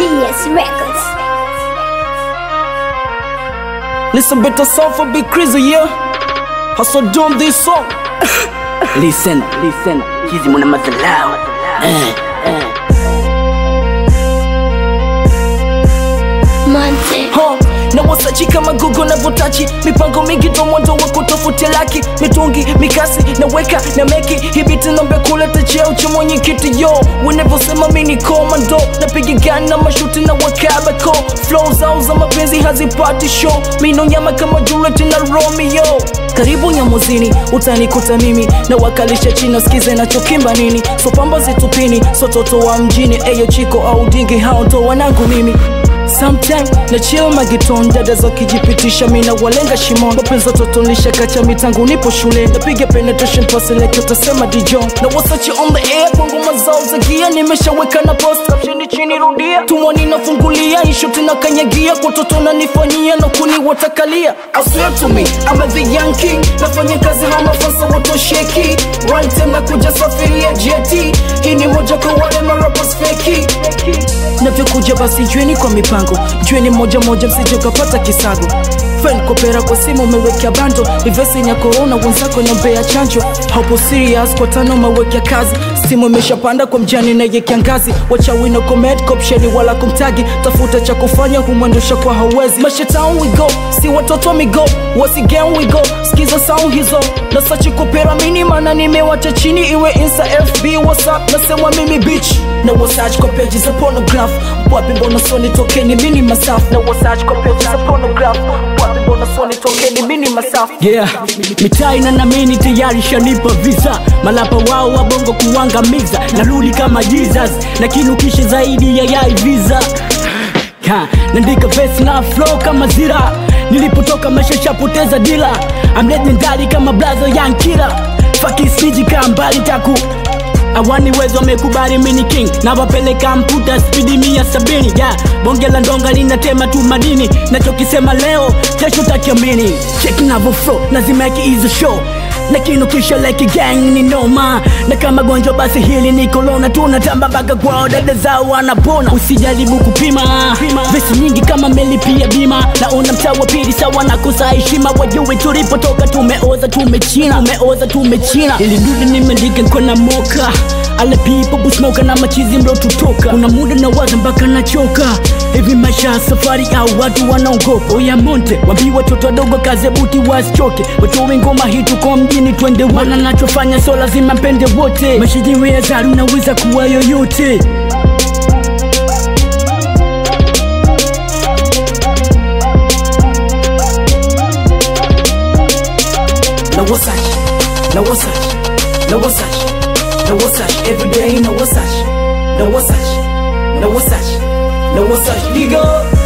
DS Records. Listen better song for Big Crazy, yeah. Hustle doing this song. listen, listen. Hizi mwana madhalau. Eh, eh. Monte. Huh. na wasachi kama Google na votachi mipango mingi ndo mwendo wa kutafutia laki mitungi mikasi na weka na meki hibiti nombe kuleta cheo cha mwenyekiti yo wanavyosema mi ni komando napiga gani na mashuti na wakabako flow zao za mapenzi hazipati show mino nyama kama Juliet na Romeo karibu nyamuzini utanikuta mimi na wakalisha chini skize nachokimba nini so pamba zitupini so toto wa mjini eyo chiko au dingi hao ndo wanangu mimi Sometime na chill magiton dada za kijipitisha mina walenga shimon mapenzi totonisha kacha mitangu nipo shule napiga penetration pass like utasema dijon na wasachi on the air kwa ngoma zao za gia nimeshaweka na post caption chini rudia tumwani nafungulia ishuti na kanyagia kwa toto nanifanyia na kuni watakalia I swear to me I'm a the young king nafanya kazi na mafasa watosheki right time na kuja safiria jeti hii ni moja kwa wale marappers feki navyokuja basi jueni kwa mipango jueni moja moja msije ukapata kisago fen kopera kwa simu umewekea bando ivesini ya korona wenzako nambea chanjo hapo serious kwa tano umewekea kazi simu imeshapanda kwa mjani naye kiangazi wachawino komed kopsheni wala kumtagi tafuta cha kufanya humwendesha kwa hawezi mashetown we go si watoto wa migo wasigen we go skiza sound hizo na sachi kopera mini mana nimewacha chini iwe insta fb whatsapp nasema mimi bitch na wasachi kwa peji za pornograph wapi mbona soni tokeni mini masafu na wasachi kwa peji za pornograph wapi mbona soni tokeni mini masafu yeah mitaa inanamini tayari shanipa visa malapa wao wabongo kuangamiza narudi kama jesus na kinukishe zaidi ya yai visa Ha, nandika vesi na flow kama zira nilipotoka maisha shapoteza dila I'm legendary kama blazo yankira fakisiji kaa mbali taku awani wezo wamekubali mini king na wapeleka mputa spidi mia sabini yeah. bonge la ndonga linatema tu madini nachokisema leo kesho takiamini chek navo flow nazimeki hizo show na kinukisha like gang ni noma na kama gonjwa basi hili ni kolona tunatamba mpaka kwao dada zao wanapona usijaribu kupima vesi nyingi kama melipia bima naona mtaa wa pili sawa na kosa heshima wajue tulipotoka tumeoza tumechina tumeoza tumechina ili dudu nimeandika kona moka ale people busmoka na machizi mlo tutoka kuna muda na waza mpaka nachoka hivi maisha ya safari au watu wanaogopa oya monte wambii watoto wadogo kaze buti wasichoke watowe ngoma hii tuko mjini twende wana nachofanya so lazima mpende wote maisha yenyewe ya zari unaweza kuwa yoyote na wasachi na wasachi na wasachi na wasachi every day na wasachi na wasachi na wasachi na wasachi diga